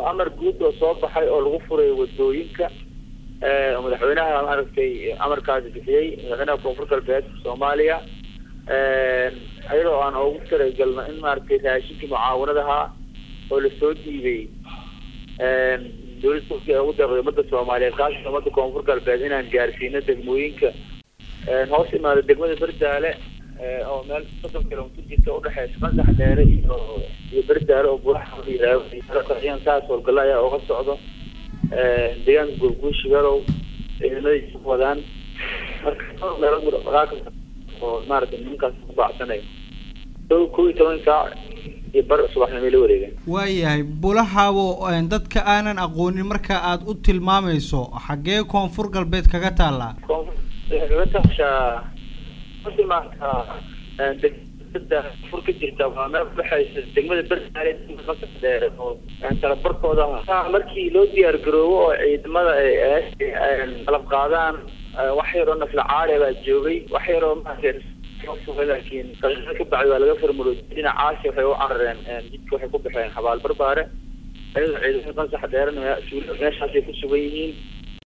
amar guud oo soo baxay oo lagu furay wadooyinka madaxweynaha maaragtay amarkaasi bixiyey madaxweynaha koonfur galbeed soomaaliya iyadoo aan ugu talagalno in maaragtay raashinkii mucaawanadaha oo lasoo dhiibay dowladda turkiya ugu deeqday ummadda soomaaliyeed kaasatan ummadda koonfur galbeed inaan gaarsiino degmooyinka hoos imaada degmada berdaale oo meel soddon kilomitr jirta udhexeysa qansax dheere iyo iyo berdaale oo buraxayaan saas howlgalla ayaa uga socdo deegaanka gurguushi garow ciidamadiisa ku wadaan marka meelo oo maaragtay nimankaas ku baacsanayo kow iyo toban saac iyo bar subaxnimay la wareegeen waayahay bulahaabo dadka aanan aqoonin marka aad u tilmaamayso xaggee koonfur galbeed kaga taallaa koonfur kaga taashaa maanta degmada fur ka jirta waa meel udhexeysa degmada berdaale qasab dheere oo talabarkooda markii loo diyaar garoobo oo ciidamada ay qalab qaadaan wax yaroo nafla caali baa joogay wax yaroo maaragtay laakiin daqiiqad ka bacdi waa laga farmuro dhinacaasi waxay u carareen jidka waxay ku baxeen xabaal barbaare ayadoo ciidamada qansax dheerena meeshaasay ku sugan yihiin